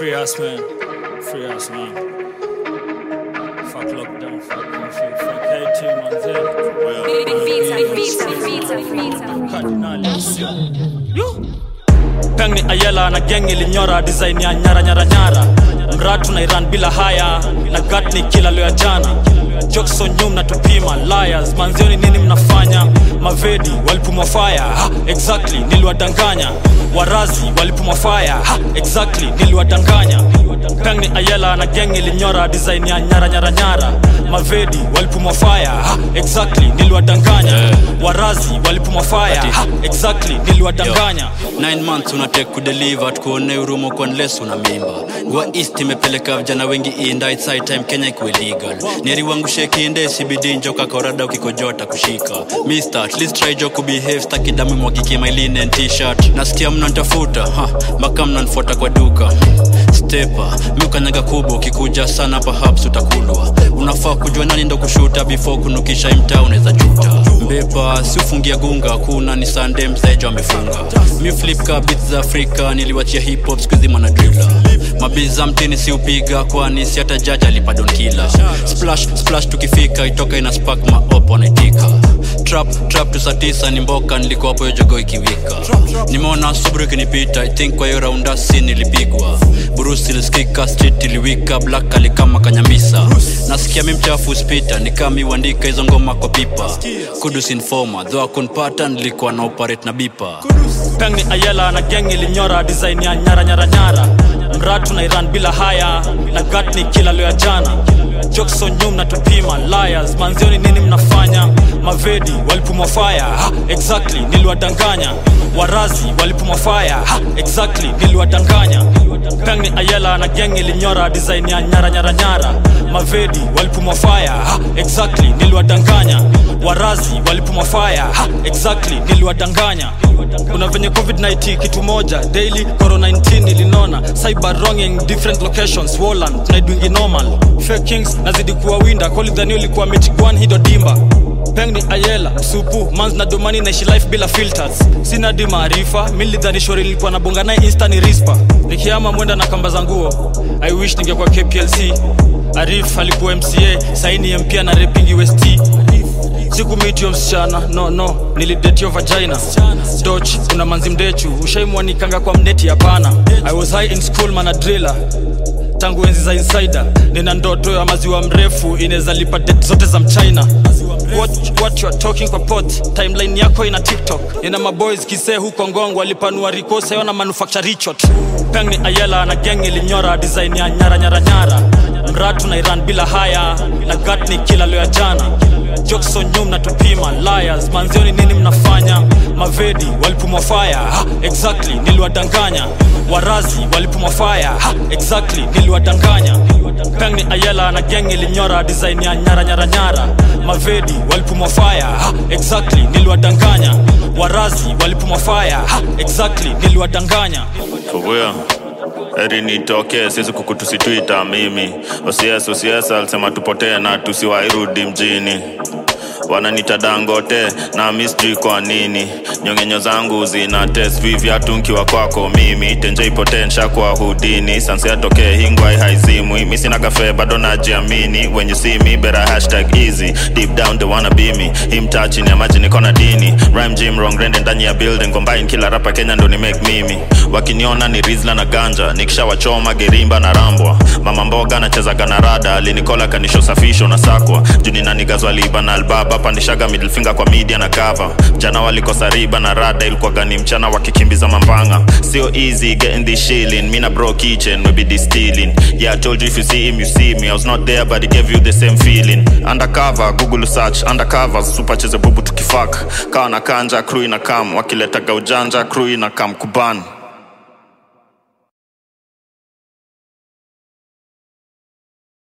Free us, man. Free us, man. Fuck lockdown, fuck curfew, fuck KT, manze. Big beats, big beats, big beats, big beats. Kardinali sio. Yo. Peng ni Ayela na gang ilinyora design ya nyara nyara nyara. Mratu na Iran bila haya na gat ni kila leo ya jana. Jokson nyum na tupima liars manzioni nini mnafanya mavedi walipumwa fire ha, exactly niliwadanganya warazi walipumwa fire ha, exactly niliwadanganya peng ni ayela na gang ilinyora design ya nyara nyara nyara mavedi walipumwa fire ha, exactly niliwadanganya warazi walipumwa fire ha, exactly niliwadanganya 9 months unatek kudeliver tukuone urumo kwa unless una mimba gua east imepeleka vijana wengi inda it's high time kenya ikuwe legal neri wangu shekinde cbd njoka korada ukikojota kushika mister at least try jo kubehave staki damu mwagiki my linen t-shirt nasikia mnantafuta ha mpaka mnanfuata kwa duka stepa miukanyaga kubwa ukikuja sana perhaps utakulwa unafaa kujua nani ndo kushuta before kunukisha imtaa unaweza juta mbepa si ufungia gunga kuna ni sande msejo amefunga mi flip ka beats za afrika niliwachia hip hop skuzi mwana drila mabiza mtini si upiga kwani si hata jaji alipadon kila splash splash tukifika itoka ina spark maop wanaitika trap trap tu saa tisa ni mboka nilikuwa hapo hiyo jogo ikiwika nimeona subru ikinipita i think kwa hiyo raundasi nilipigwa burusi ilisikika street iliwika black alikama kanyambisa nasikia mi mchafu spita nikami uandika hizo ngoma kwa pipa kudus informa dho akunpata nilikuwa na operate na bipa peng ni ayela na gang ilinyora design ya nyara nyara nyara mratu na iran bila haya na gat ni kila leo ya jana jokson nyum na tupima liars manzioni nini mnafanya mavedi walipumwa fire ha, exactly niliwadanganya warazi walipumwa fire ha, exactly niliwadanganya peng ni ayela na gang ilinyora design ya nyara nyara nyara mavedi walipumwa fire ha, exactly niliwadanganya warazi walipumwa fire ha, exactly niliwadanganya kuna venye covid-19 kitu moja daily corona 19 ilinona cyber wronging different locations woland tunaidwingi normal fake kings nazidi kuwa winda kolidhani ulikuwa mechigwan hido dimba peng ni ayela msupu mans na domani naishi life bila filters sina di maarifa milidhani shori nilikuwa nabonga naye insta ni rispa nikiama mwenda na kamba za nguo i wish ningekuwa kplc arif alikuwa mca saini mpia na repingi west sikumitio msichana no no nilidetio vagina doch kuna manzi mdechu ushaimwanikanga kwa mneti hapana i was high in school mana driller tangu enzi za insider nina ndoto ya maziwa mrefu inaweza lipa det zote za mchina what, what you are talking kwa pot timeline yako ina tiktok nina maboys kisee huko ngongo walipanua rikosa yona manufacture richot peng ni ayela na gang ilinyora design ya nyara nyara nyara mratu na iran bila haya na gat ni kila leo ya jana jokson nyum na tupima liars manzioni nini mnafanya mavedi walipumwa fire ha, exactly niliwadanganya warazi walipumwa fire ha, exactly niliwadanganya peng ni ayela na gang ilinyora design ya nyara nyara nyara mavedi walipumwa fire ha, exactly niliwadanganya warazi walipumwa fire ha, exactly niliwadanganya Fubuya heri nitokee sisi kukutusitwita mimi osies osies alisema tupotee na tusiwairudi mjini wananita dangote na misjui kwa nini nyongenyo zangu zina test vivyatu nkiwa kwako mimi tenje ipotee nshakwa hudini sansi atokee hingwai haizimwi misina kafe bado najiamini when you see me better hashtag easy deep down they wanna be me him touching ya maji niko na dini rhyme gym wrong rende ndani ya building combine kila rapa kenya ndo ni make mimi wakiniona ni rizla na ganja nikishawachoma gerimba na rambwa mama mboga nachezaga na rada alinikola kanisho safisho na sakwa juni nanigazwa liba na albaba pandishaga middle finger kwa media na cover jana walikosa riba na rada ilikuwa gani mchana wakikimbiza mambanga sio easy getting this shilling mina bro kitchen we be distilling yeah I told you if you see him you see me I was not there but he gave you the same feeling undercover google search undercover super cheze bubu tukifak kawa na kanja crew ina kam wakiletaga ujanja crew ina kam kuban